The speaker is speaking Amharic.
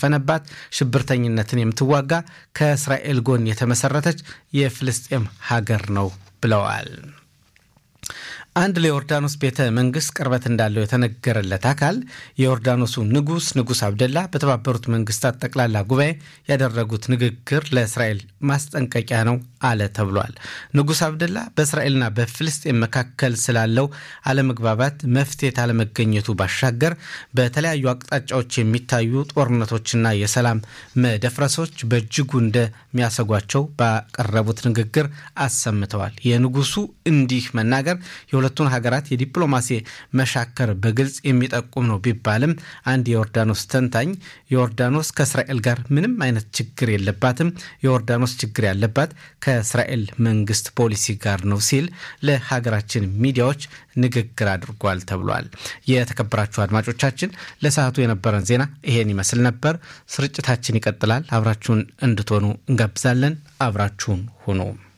የሰፈነባት ሽብርተኝነትን የምትዋጋ ከእስራኤል ጎን የተመሰረተች የፍልስጤም ሀገር ነው ብለዋል። አንድ ለዮርዳኖስ ቤተ መንግስት ቅርበት እንዳለው የተነገረለት አካል የዮርዳኖሱ ንጉስ ንጉስ አብደላ በተባበሩት መንግስታት ጠቅላላ ጉባኤ ያደረጉት ንግግር ለእስራኤል ማስጠንቀቂያ ነው አለ ተብሏል። ንጉስ አብደላ በእስራኤልና በፍልስጤን መካከል ስላለው አለመግባባት መፍትሄ ካለመገኘቱ ባሻገር በተለያዩ አቅጣጫዎች የሚታዩ ጦርነቶችና የሰላም መደፍረሶች በእጅጉ እንደሚያሰጓቸው ባቀረቡት ንግግር አሰምተዋል። የንጉሱ እንዲህ መናገር የሁለቱን ሀገራት የዲፕሎማሲ መሻከር በግልጽ የሚጠቁም ነው ቢባልም አንድ የዮርዳኖስ ተንታኝ ዮርዳኖስ ከእስራኤል ጋር ምንም አይነት ችግር የለባትም፣ የዮርዳኖስ ችግር ያለባት ከእስራኤል መንግስት ፖሊሲ ጋር ነው ሲል ለሀገራችን ሚዲያዎች ንግግር አድርጓል ተብሏል። የተከበራችሁ አድማጮቻችን ለሰዓቱ የነበረን ዜና ይሄን ይመስል ነበር። ስርጭታችን ይቀጥላል። አብራችሁን እንድትሆኑ እንጋብዛለን። አብራችሁን ሁኑ።